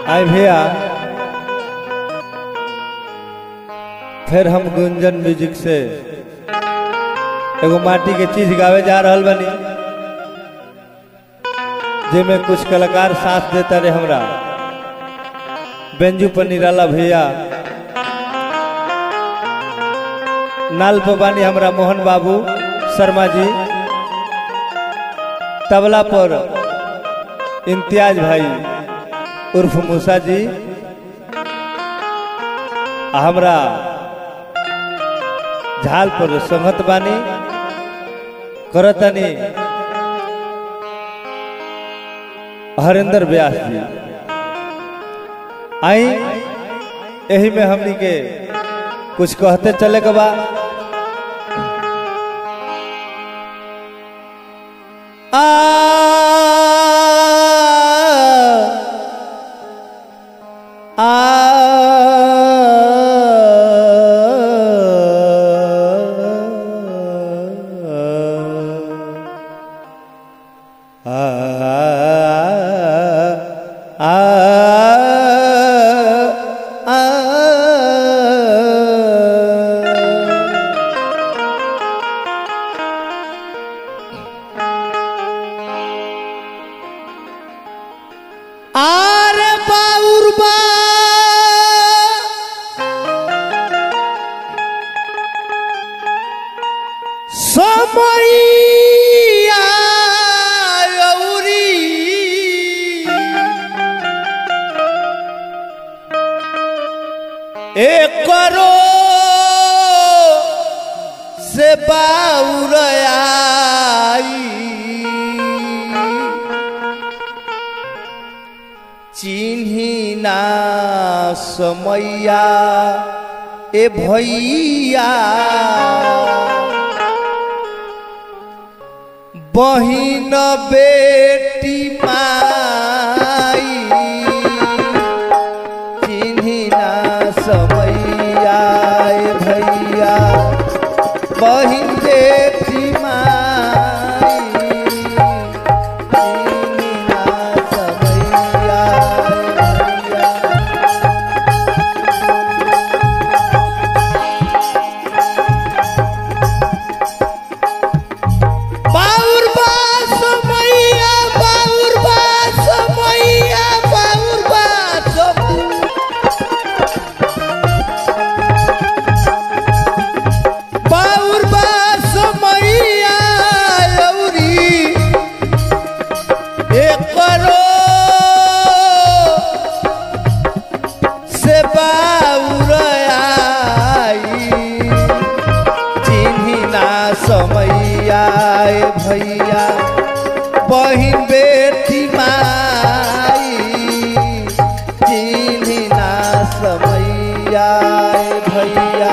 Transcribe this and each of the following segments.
आए भैया फिर हम गुंजन म्यूजिक से एगो माटी के चीज गावे जा रहल बनी जेमे कुछ कलाकार साथ देता रहे हमरा बेंजू पर निराला भैया नाल पर बानी हमरा मोहन बाबू शर्मा जी तबला पर इम्तियाज भाई उर्फ मूसा जी आ हमरा झाल पर संगत बानी करतनी हरिंदर व्यास जी आई यही में हमनी के कुछ कहते चले के बा आ आ আরে বাউর বা সময়া আউরি এ করো সে বাউর আই चिन्ही ना समैया ए भैया बहिन बेटी माई चिन्ही ना समैया ए भैया बहिन बेटी माई चिन्ही ना समैया ए भैया बाउर बास मैया बाउर बास मैया बाउर बास बाउर बास मैया लौरी एकरो से बाउर आई चिन्ही ना समैया ए भैया बहिन बेटी माई चिन्ही ना समैया ए भैया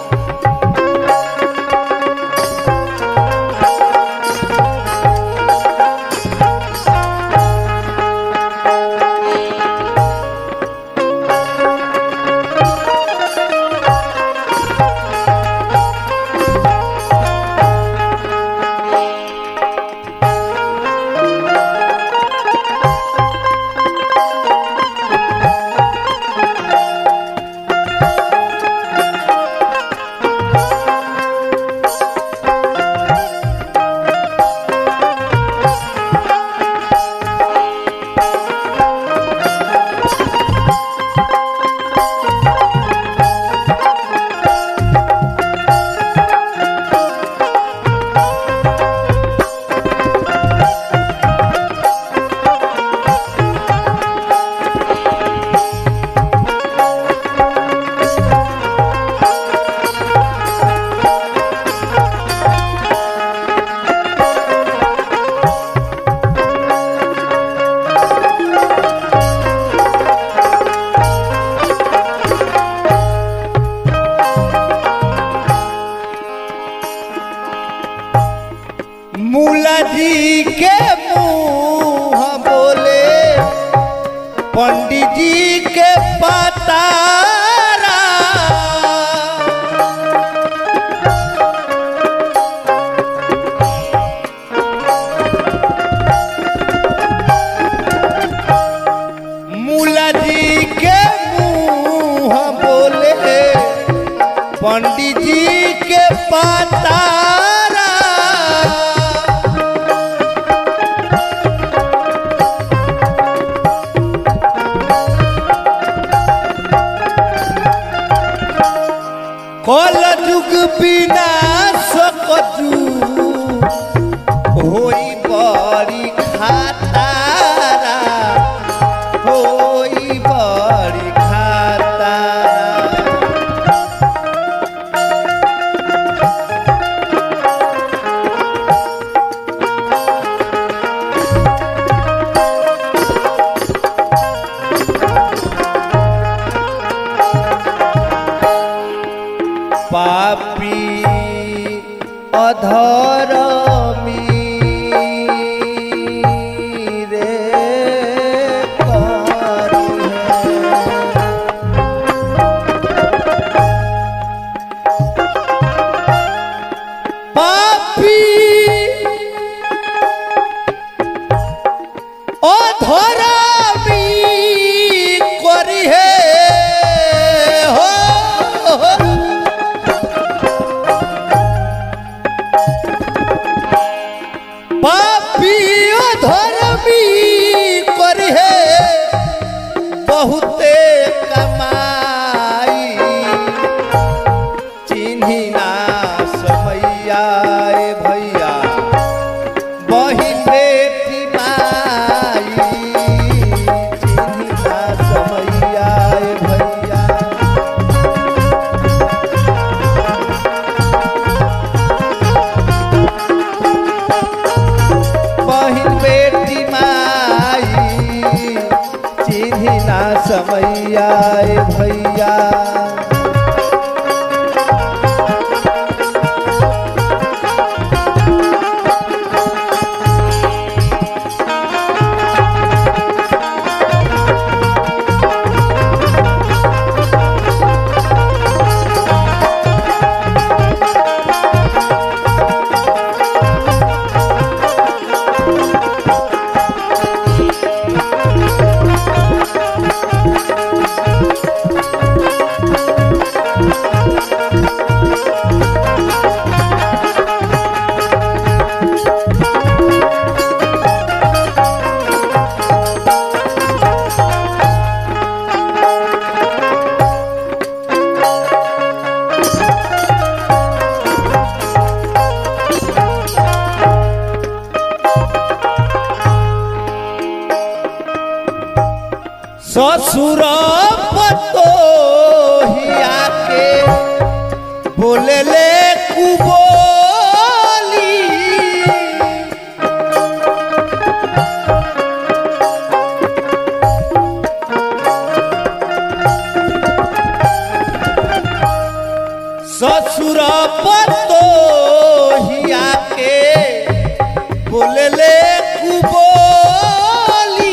मूला जी के मुंह बोले पंडित जी के पतारा मूला जी पंडित जी के पतारा कल जुग बिना सकजू होई बड़ी खातारा होई बड़ी खातारा पापी अधरमी रे करी है। पापी अधरमी करी है हो, हो। पापियो धर्मी करे बहुते कमाई चिन्ही ना समैया ए भैया बहिन बेटी माई चिन्ही ना समैया ए भैया बहिन बेटी माई चिन्ही ना समैया ए भैया ससुर पतोहिया के बोले ले कुबोली ससुर पतोहिया के बोले ले कुबोली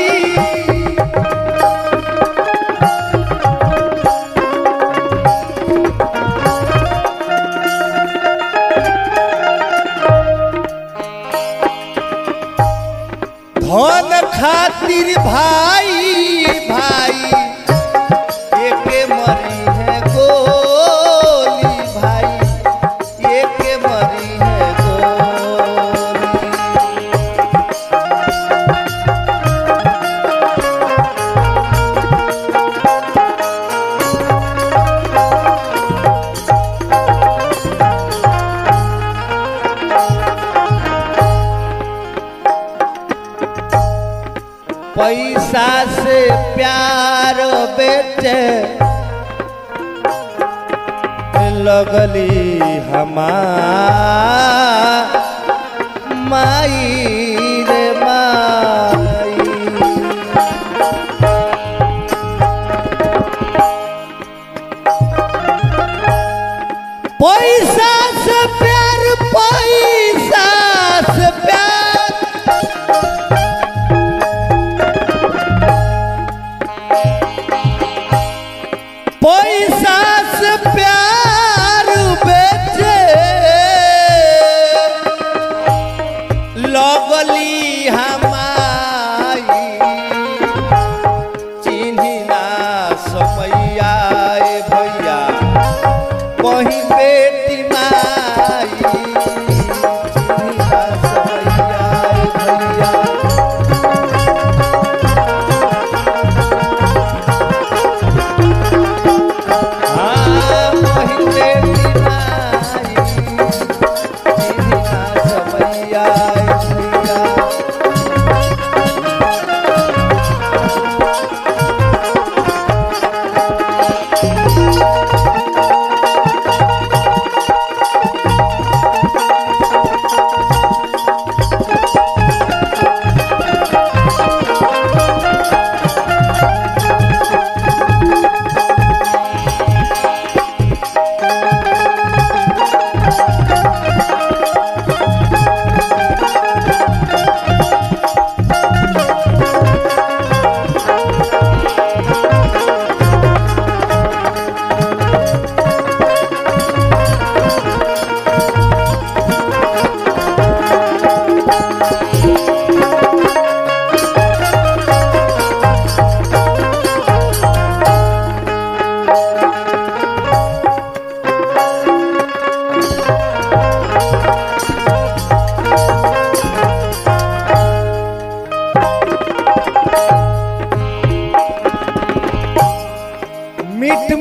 धन खातिर भाई भाई एके मरी है गोली भाई एके मरी है गोली पैसा से प्यार बेचे लगली हमार माई रे माई पैसा से प्यार पैसा से प्यार पैसा से प्यार बेचे लग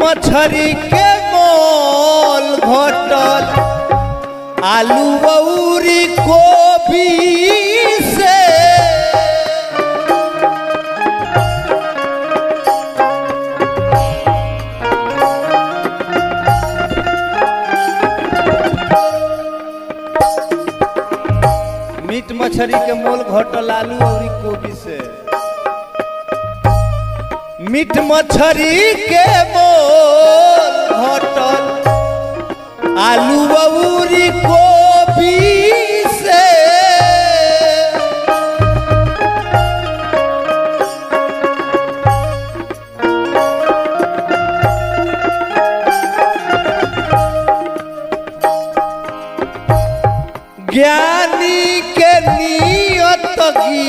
मछरी के मोल घटल आलू बौरी कोबी से मीट मछली के मोल घटल आलू और कोबी से मीट मछली के मोल घटल आलू बबूरी कोबी से ज्ञानी के नियत की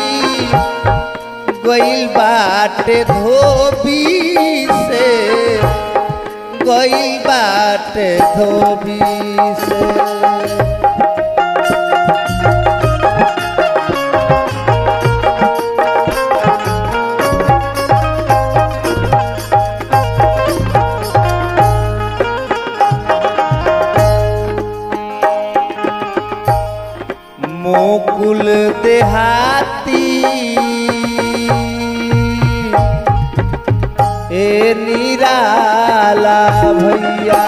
गइल बाटे धोबी से गइल बाटे धोबी से मोकुल देहाती ए निराला भैया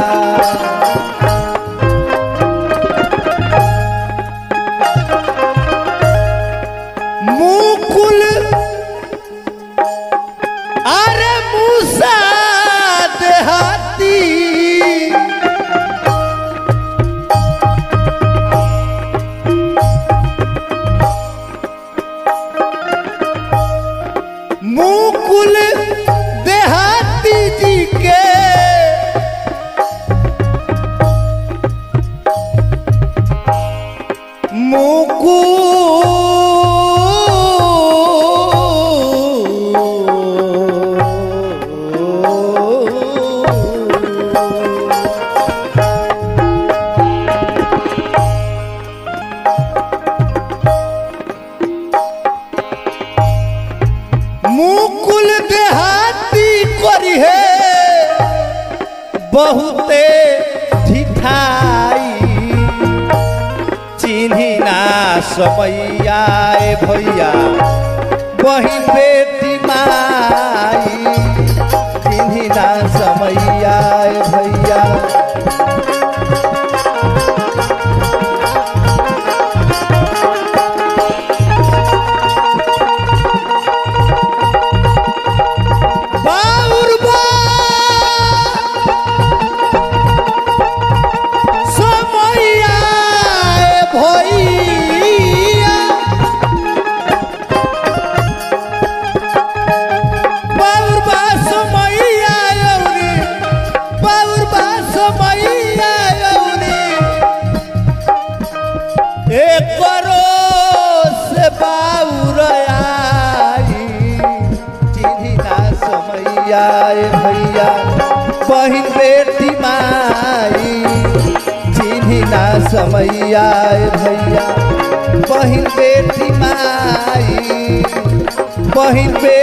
मुकुल अरे मूसा देहाती मुकुल देहाती जी के मुकुल मुकुल देहाती करी है बहुते ढिठाई चिन्ही ना समैया ए भैया बहिन बेटी माई चिन्ही ना समैया ए भैया बाउर बा समैया ए भैया बाउर बा समैया औरी बाउर बा समैया औरी एक करो से बाउर आई चिन्ही ना समैया ए भैया बहिन बेटी माई चिन्ही ना समैया ए भैया बहिन बेटी माई बहिन बे